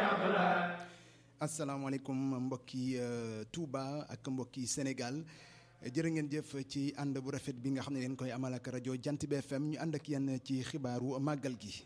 asalaamaaleykum mbokki Touba ak mbokki Sénégal jërë ngeen jëf ci ànd bu rafet bi nga xam ne leen koy amal ak rajo Jant bi FM ñu ànd ak yéen ci xibaaru màggal gi.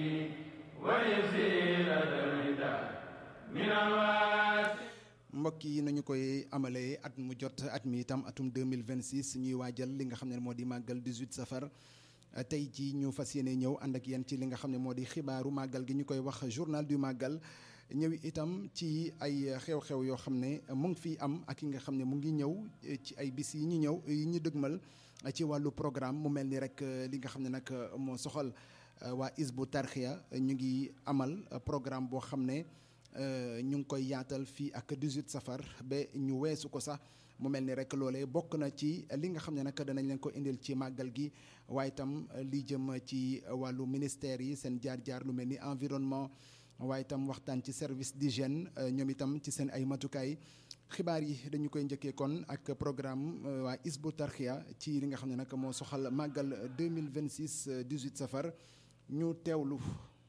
mbokk yi nañu koy amalee at mu jot at mi itam atum 2026 ñuy waajal li nga xam ne moo di màggal 18 safar tey ci ñu fas yéene ñëw ànd ak yéen ci li nga xam ne moo di xibaaru màggal gi ñu koy wax journal du màggal ñëw itam ci ay xew-xew yoo xam ne mu ngi fii am ak yi nga xam ne mu ngi ñëw ci ay bis yi ñu ñëw yi ñu dëgmal ci wàllu programme mu mel ni rek li nga xam ne nag moo soxal waa Isbu Tarxiya ñu ngi amal programme boo xam ne ñu ngi koy yaatal fii ak 18 safar ba ñu weesu ko sax mu mel ni rek loolee bokk na ci li nga xam ne nag danañ leen ko indil ci màggal gi waaye itam li jëm ci wàllu ministère yi seen jaar-jaar lu mel ni environnement waaye itam waxtaan ci service d'hygiène ñoom itam ci seen ay matukaay xibaar yi dañu koy njëkkee kon ak programme waa Isbu Tarxiya ci li nga xam ne nag moo soxal màggal 2026 18 safar ñu teewlu.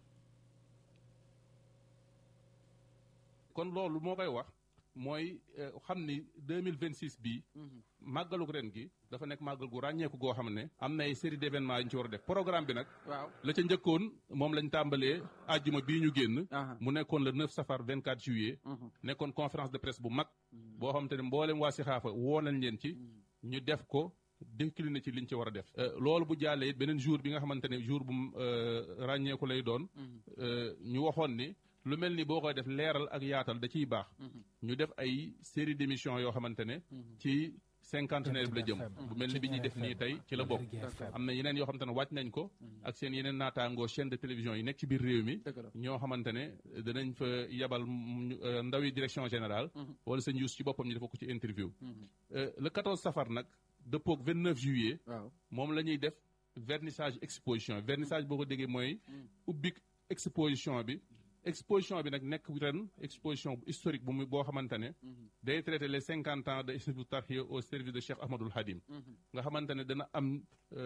kon loolu moo koy wax mooy xam ni deux mille vingt six bii. màggalug ren gi. dafa nekk màggal gu ràññeeku goo xam ne. am na ay série d' événements yu ñu ci war a def programme bi nag. waaw la ca njëkkoon moom lañ tàmbalee àjjuma bii ñu génn. mu nekkoon le 9 safar 24 juillet. nekkoon conférence de presse bu mag. boo xamante ne mboolem waa Sixaafa woo nañ leen ci. ñu def ko. décliné ci liñ ci war a def. loolu bu jàllee it beneen jour bi nga xamante ne jour bu ràññeeku lay doon. ñu waxoon ni. lu mel ni boo koy def leeral ak yaatal da ciy baax. ñu def ay série d' émissions yoo xamante ne. ci cinquantenaire bi la jëm. bu mel ni bi ñuy def nii tey ci la bokk. am na yeneen yoo xamante ne wàcc nañ ko. ak seen yeneen naataangoo chaîne de télévision yi nekk ci biir réew mi. ñoo xamante ne danañ fa yabal ndawi direction générale. wala seen yuus ci boppam ñu dafa ko ci interview. le 14 safar nag dëppoog 29 juillet. moom la ñuy def vernissage exposition vernissage boo ko déggee mooy. ubbik exposition bi. exposition bi nag nekk ren exposition historique bu muy boo xamante ne. day traité les cinquante ans de Hizbut Tarqiyyah au service de Cheikh Ahmadoul Khadim. nga xamante ne dana am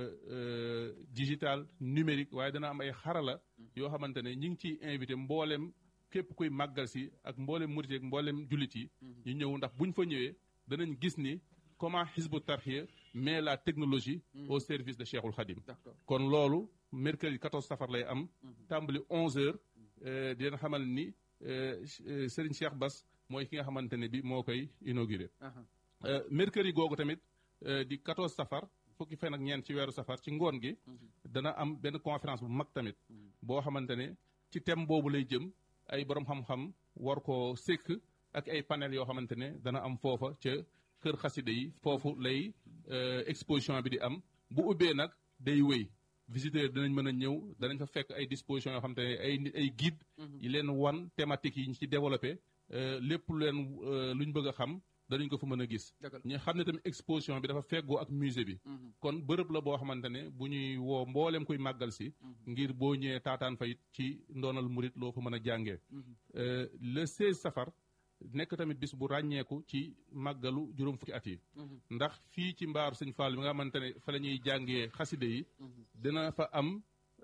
digital numérique waaye dana am ay xarala. yoo xamante ne ñi ngi ciy invité mboolem képp kuy màggal si ak mboolem murit ak mboolem jullit yi. ñu ñëw ndax buñ fa ñëwee danañ gis ni comment Hizbut Tarqiyyah met la technologie. au service de Cheikhul Khadim. kon loolu mercredi 14 safar lay am. tàmbali 11h. di leen xamal ni Serigne Cheikh Bass mooy ki nga xamante ne bi moo koy inauguré. mercredi googu tamit di 14 safar fukki fan ak ñeent ci weeru safar ci ngoon gi. dana am benn conférence bu mag tamit. boo xamante ne ci thème boobu lay jëm ay borom xam-xam war koo sekk ak ay panel yoo xamante ne dana am foofa ca kër xaside yi foofu lay exposition bi di am bu ubbee nag day wéy. visiteurs dinañ mën a ñëw danañ fa fekk ay dispositions yoo xam te ne ay ay guide yi leen wan thématique yi ñu ci développé lépp leen lu ñu bëgg a xam danañ ko fa mën a gis ñu xam ne tamit exposition bi dafa feggoo ak musée bi kon bërëb la boo xamante ne bu ñuy woo mbooleem kuy màggal si ngir boo ñëwee taataan fa it ci ndoonal murit loo fa mën a jàngee le 16 safar nekk tamit bis bu ràññeeku ci màggalu juróom fukki at yi ndax fii ci mbaaru sëñ Fall bi nga xamante ne fa la ñuy jàngee xaside yi dina fa am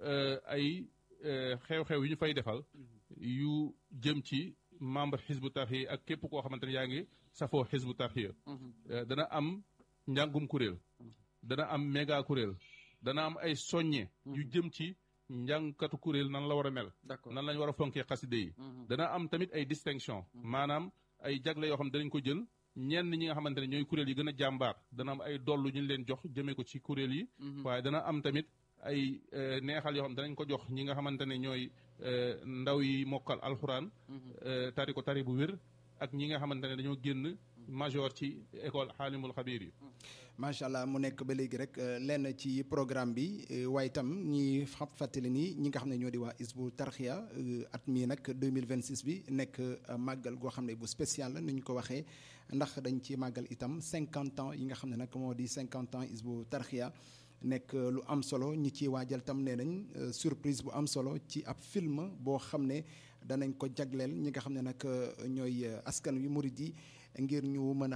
ay xew-xew yu ñu fay defal yu jëm ci membre Hizbut Tarqiyyah ak képp koo xamante ne yaa ngi safoo Hizbut Tarqiyyah dana am njàngum kuréel dana am méga kuréel dana am ay soññe yu jëm ci njàngkatu kuréel nan la war a mel nan lañ war a fonkee xaside yi dana am tamit ay distinction maanaam ay jagle yoo xam ne danañ ko jël ñenn ñi nga xamante ne ñooy kuréel yi gën a jàmbaar dana am ay dollu ñu leen jox jëmee ko ci kuréel yi waaye dana am tamit ay neexal yoo xam danañ ko jox ñi nga xamante ne ñooy ndaw yi mokkal alxuraan tari ko tari bu wér ak ñi nga xamante ne dañoo génn major ci école xaalimul xabiir yi macha allah mu nekk ba léegi rek lenn ci programme bi waaye itam ñi xam fàttali ni ñi nga xam ne ñoo di waa Hizbut Tarqiyyah at mii nag 2026 bi nekk màggal goo xam ne bu spécial la ni ñu ko waxee ndax dañ ci màggal itam 50 ans yi nga xam ne nag moo di 50 ans Hizbut Tarqiyyah nekk lu am solo ñi ci waajal tam nee nañ surprise bu am solo ci ab film boo xam ne danañ ko jagleel ñi nga xam ne nag ñooy askan wi murid yi ngir ñu mën a